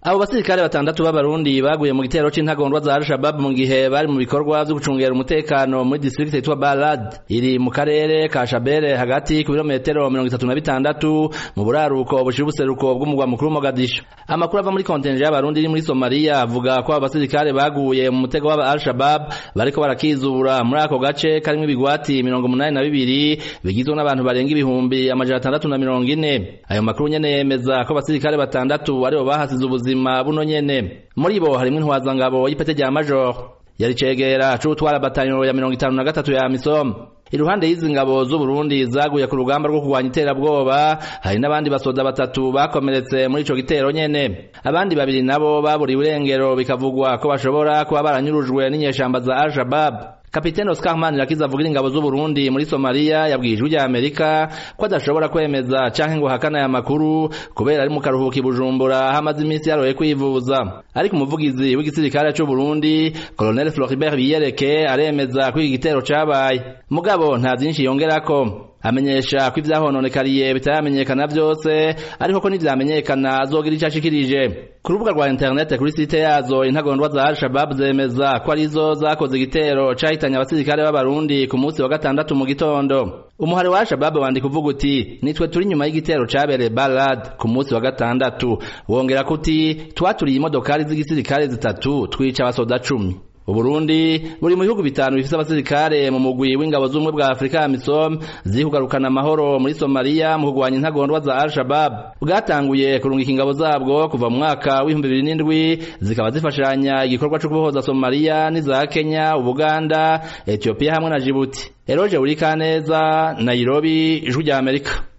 abo basirikare batandatu b'abarundi baguye mu gitero c'intagondwa za al-shabab mu gihe bari mu bikorwa vyo gucungera umutekano muri district yitwa balad iri mu karere ka shabere hagati ku birometero mirongo itatu na bitandatu mu buraruko bushira ubuseruko bw'umugwa mukuru mogadisho amakuru ava muri kontenje y'abarundi iri muri somaliya avuga ko abo basirikare baguye mu mutego w'aba al-shabab bariko barakizura muri ako gace karimwo ibigwati mirongo umunani na bibiri bigizwe n'abantu barenga ibihumbi amajana atandatu na mirongo ine ayo makuru nyene yemeza ko abasirikare batandatu aribo bahasize ubuzima buno nyene muri bo harimwo intwazangabo y'ipete rya major yari cegera c'utwara batanyo ya mirongo itanu na gatatu ya misom iruhande y'izi ngabo z'uburundi zaguye ku rugamba rwo kurwanya iterabwoba hari n'abandi basoda batatu bakomeretse muri ico gitero nyene abandi babiri nabo baburiwe irengero bikavugwa ko bashobora kuba baranyurujwe n'inyeshamba za al-shabab kapiteni Oscar Manirakiza avugira ingabo z'Uburundi muri Somalia yabwiye ijwi rya Amerika ko adashobora kwemeza canke ngo hakana aya makuru kubera ari mu karuhuko i Bujumbura hamaze iminsi yaroye kwivuza ariko umuvugizi w'igisirikare c'u Burundi Colonel Floribert Biyereke aremeza ko iki gitero cabaye mugabo nta vyinshi yongerako amenyesha ko ivyahononekariye bitaramenyekana vyose ariko ko nivyamenyekana azogira ico ashikirije ku rubuga rwa internet kuri site yazo intagondwa za al-shabab zemeza ko arizo zakoze igitero cahitanye abasirikare b'abarundi ku munsi wa gatandatu mu gitondo umuhari wa al-shabab wandika uvuga uti nitwe turi nyuma y'igitero cabereye balad ku munsi wa gatandatu wongera ko uti twaturiye imodokari z'igisirikare zitatu twica abasoda cumi Uburundi buri mu bihugu bitanu bifise abasirikare mu mugwi w'ingabo z'ubumwe bwa Afrika ya Misom ziri kugarukana amahoro muri Somalia mu kugwanya intagondwa za Al-Shabaab bwatanguye kurungika ingabo zabwo kuva mu mwaka w'ibihumbi bibiri n'indwi zikaba zifashanya igikorwa co kubohoza Somalia n'iza Kenya, Uganda, Ethiopia hamwe na Djibouti. Eroje Urikaneza, Nairobi, Ijwi rya Amerika.